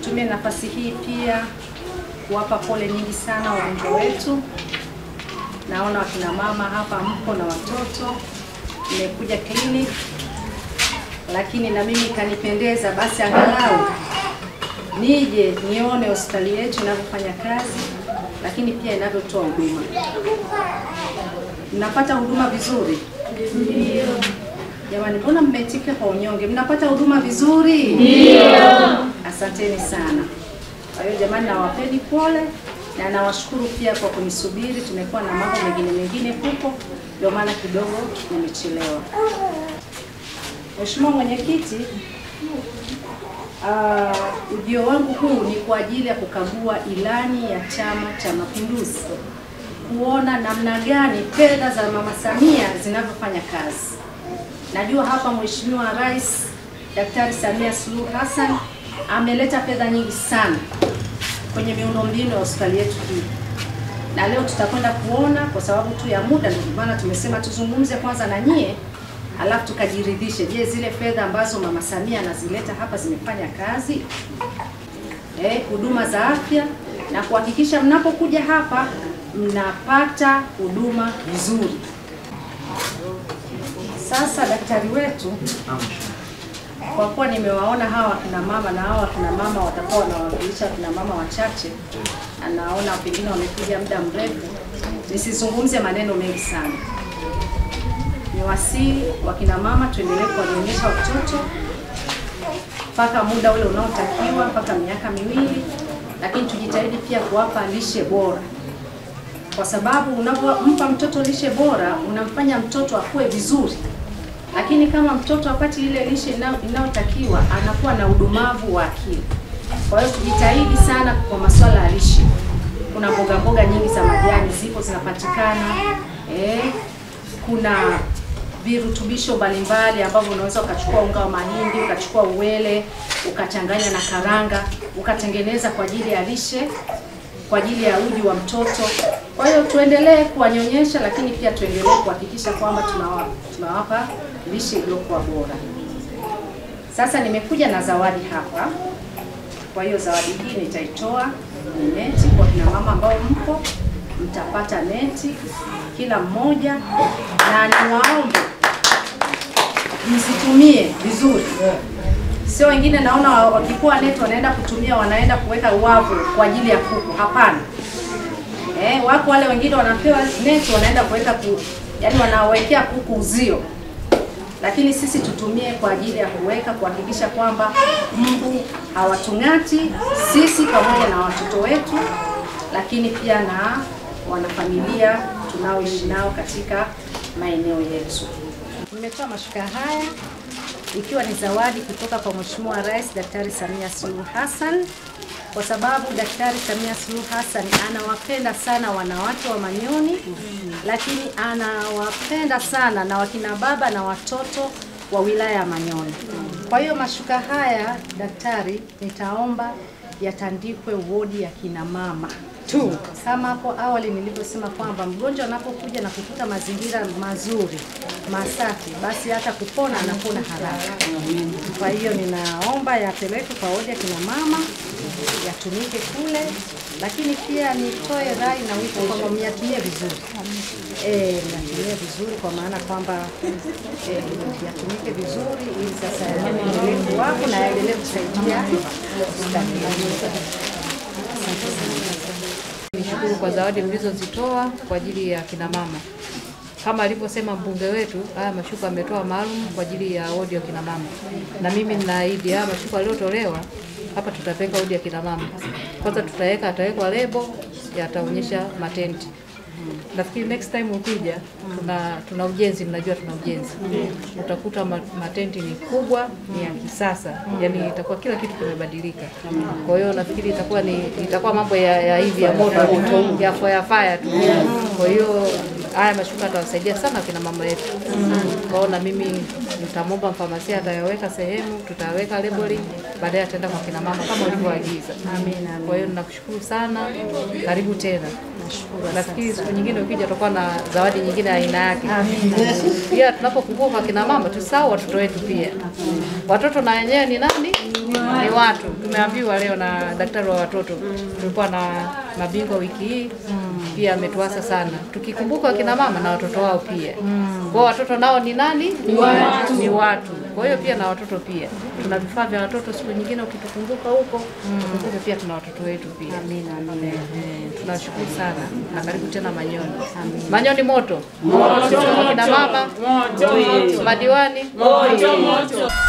Nitumie nafasi hii pia kuwapa pole nyingi sana wagonjwa wetu. Naona wakina mama hapa mko na watoto, nimekuja clinic, lakini na mimi kanipendeza basi angalau nije nione hospitali yetu inavyofanya kazi, lakini pia inavyotoa huduma. Mnapata huduma vizuri? Ndio. Jamani, mbona mmeitika kwa unyonge? Mnapata huduma vizuri? Ndio. Asanteni sana. Kwa hiyo jamani, nawapeni pole na nawashukuru pia kwa kunisubiri. Tumekuwa na mambo mengine mengine huko, ndio maana kidogo nimechelewa. Mheshimiwa Mwenyekiti, uh, ujio wangu huu ni kwa ajili ya kukagua ilani ya Chama cha Mapinduzi, kuona namna gani fedha za Mama Samia zinavyofanya kazi. Najua hapa Mheshimiwa Rais Daktari Samia Suluhu Hassan ameleta fedha nyingi sana kwenye miundombinu ya hospitali yetu hii, na leo tutakwenda kuona kwa sababu tu ya muda, ndio maana tumesema tuzungumze kwanza na nyie, alafu tukajiridhishe, je, zile fedha ambazo Mama Samia anazileta hapa zimefanya kazi eh, huduma za afya na kuhakikisha mnapokuja hapa mnapata huduma vizuri. Sasa daktari wetu, kwa kuwa nimewaona hawa kina mama na hawa kina mama watakuwa wanawakilisha kina mama wachache, anaona pengine wamekuja muda mrefu, nisizungumze maneno mengi sana. Ni wasii wa kina mama tuendelee kuwanyonyesha watoto mpaka muda ule unaotakiwa mpaka miaka miwili, lakini tujitahidi pia kuwapa lishe bora kwa sababu unapompa mtoto lishe bora unamfanya mtoto akue vizuri, lakini kama mtoto apati ile lishe inayotakiwa anakuwa na udumavu wa akili. Kwa hiyo tujitahidi sana kwa masuala ya lishe. Kuna mboga mboga nyingi za majani zipo zinapatikana, eh, kuna virutubisho mbalimbali ambavyo unaweza ukachukua unga wa mahindi ukachukua uwele ukachanganya na karanga ukatengeneza kwa ajili ya lishe kwa ajili ya uji wa mtoto. Kwa hiyo tuendelee kuwanyonyesha, lakini pia tuendelee kuhakikisha kwamba tunawa, tunawapa lishe iliyokuwa bora. Sasa nimekuja na zawadi hapa. Kwa hiyo zawadi hii nitaitoa ni neti kwa kina mama ambao mpo, mtapata neti kila mmoja, na niwaombe msitumie vizuri sio wengine naona wakikuwa neti wanaenda kutumia wanaenda kuweka uwavu kwa ajili ya kuku. Hapana. Eh, wako wale wengine wanapewa neti wanaenda kuweka ku, yani wanawekea kuku uzio, lakini sisi tutumie kwa ajili ya kuweka kuhakikisha kwamba mbu hawatung'ati sisi pamoja na watoto wetu, lakini pia na wanafamilia tunaoishi nao katika maeneo yetu. Nimetoa mashuka haya ikiwa ni zawadi kutoka kwa Mheshimiwa Rais Daktari Samia Suluhu Hassan, kwa sababu Daktari Samia Suluhu Hassan anawapenda sana wanawake wa Manyoni, lakini anawapenda sana na wakina baba na watoto wa wilaya ya Manyoni. Kwa hiyo mashuka haya daktari, nitaomba yatandikwe wodi ya kina mama tu, kama hapo awali nilivyosema kwamba mgonjwa anapokuja na kukuta mazingira mazuri masafi, basi hata kupona anapona haraka. Kwa hiyo ninaomba yapelekwe kwa wodi ya kina mama, yatumike kule, lakini pia nitoe rai na wito kwamba myatumie vizuri eh, myatumie vizuri kwa maana kwamba eh, yatumike vizuri ili sasa yaendelee kuwapo na yaendelee kusaidia Nishukuru kwa zawadi mlizozitoa kwa ajili ya kina mama. Kama alivyosema mbunge wetu, haya mashuka ametoa maalum kwa ajili ya wodi ya kina mama, na mimi ninaahidi haya mashuka yaliyotolewa hapa tutapeka wodi ya kina mama. Kwanza tutaweka, atawekwa lebo, yataonyesha matenti. Nafikiri next time ukija, tuna tuna ujenzi, mnajua tuna ujenzi, utakuta ma- matenti ni kubwa, ni ya kisasa, yani itakuwa kila kitu kimebadilika. Kwa hiyo nafikiri itakuwa ni itakuwa mambo ya, ya hivi ya moto ya fire fire tu. Kwa hiyo haya mashuka atawasaidia sana kina mama yetu. Kwa hiyo na mimi nitamwomba mfamasia atayaweka sehemu, tutaweka labeling, baadaye ataenda kwa kina mama kama ulivyoagiza. Amina, Kwa hiyo nakushukuru sana, karibu tena. Nashukuru, Nafikiri siku nyingine ukija tutakuwa na zawadi nyingine ya aina yake. Pia tunapokumbuka kina mama tusahau watoto wetu pia. Watoto na wenyewe ni nani? ni watu. Tumeambiwa leo na daktari wa watoto, tulikuwa na mabingwa wiki hii pia ametuasa sana, tukikumbuka wakina mama na watoto wao pia. Kwa watoto nao ni nani? Ni watu, ni watu. Kwa hiyo pia na watoto pia tuna vifaa vya watoto. Siku nyingine ukitukumbuka huko, tukumbuke pia tuna watoto wetu pia. Amina, amina. Eh, eh, tunashukuru sana na karibu tena Manyoni. Manyoni moto moto, kina mama madiwani moto moto.